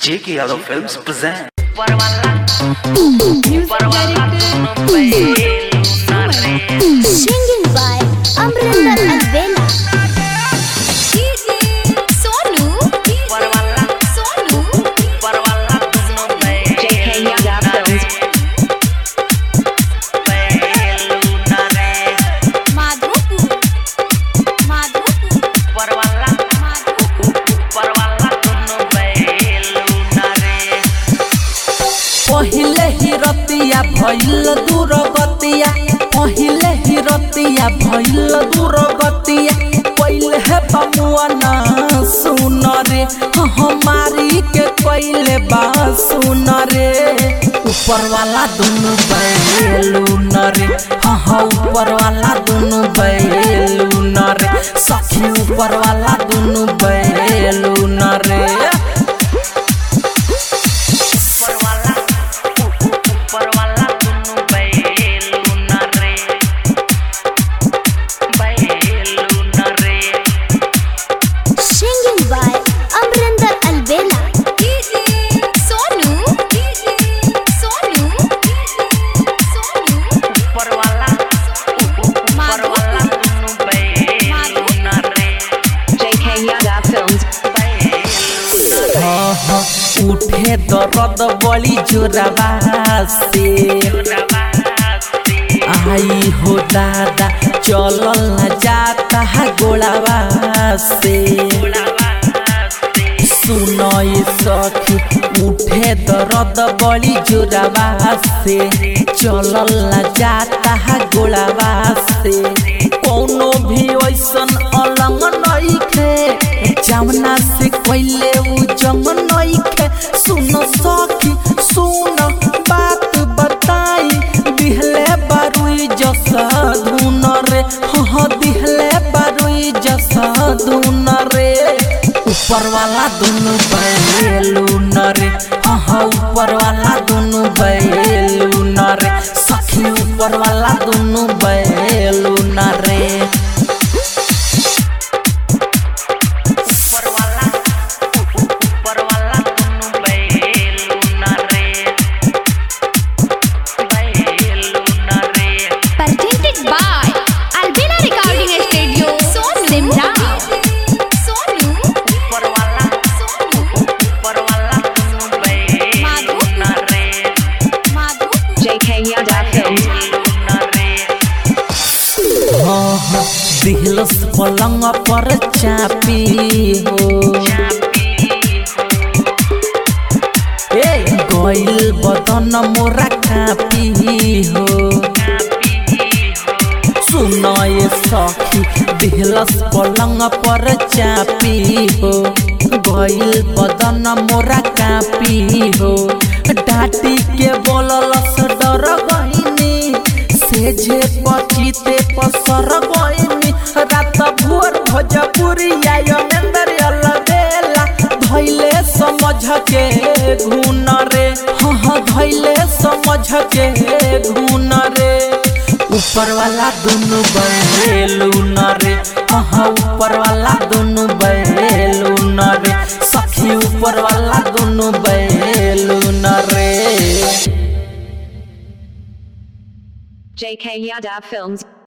J.K. Yadav Films present. Singing by Amrinder Alvela. Sonu. Sonu. JK Yada Films. Madhopur. Madhopur. पहिले ही रतिया भइल दूर गतिया पहिले ही रतिया भइल दूर गतिया पहिले है बमुआ ना सुन रे हमारी के पहिले बा सुन रे ऊपर वाला दोनों बैलू न रे हाँ हाँ ऊपर वाला दोनों बैलू न रे सखी ऊपर वाला दोनों बैलू न रे Singing by Amrinder Alvela. Sonu. Sonu. Sonu. JK Yada Films. हाँ हाँ, उठे दर्द बड़ी जोरबा से आई हो दादा चलल न जाता है गोलाबा से सुनो ये सखी उठे दर्द बड़ी जोरबा से चलल न जाता है गोलाबा से कोनो भी वैसन अलंग नहीं खे जमना से कोइले उ जंग नहीं खे सुनो सखी सुन बात बताई दिहले बारुई जसा धुन रे हाँ दिहले बारुई जसा धुन रे ऊपर वाला दोनों बैलू न रे हाँ हाँ ऊपर वाला दोनों बैलू न रे सखी ऊपर वाला दोनों बैलू न रे Presented by Alvela Recording Studio. Sonu. Simra. Sonu. Madhopur. JK Yada Films. हाँ हाँ दिहलस पलंग पर चापी हो ए गइल बदन मोरा कापी हो सुन ये सखी दिहलस पलंग पर चापी हो गइल बदन मोरा कापी हो डाटी के बोललस डर गइनी सेझे पचिते पसर गइनी रात भोर भोजपुरी आयो नंदर अलबेला धैले समझ के घुन रे हाँ हाँ धैले समझ के घुन रे ऊपर वाला दोनों बैलू न रे हाँ हाँ ऊपर वाला दोनों बैलू न रे सखी ऊपर वाला दोनों बैलू न रे JK Yada Films.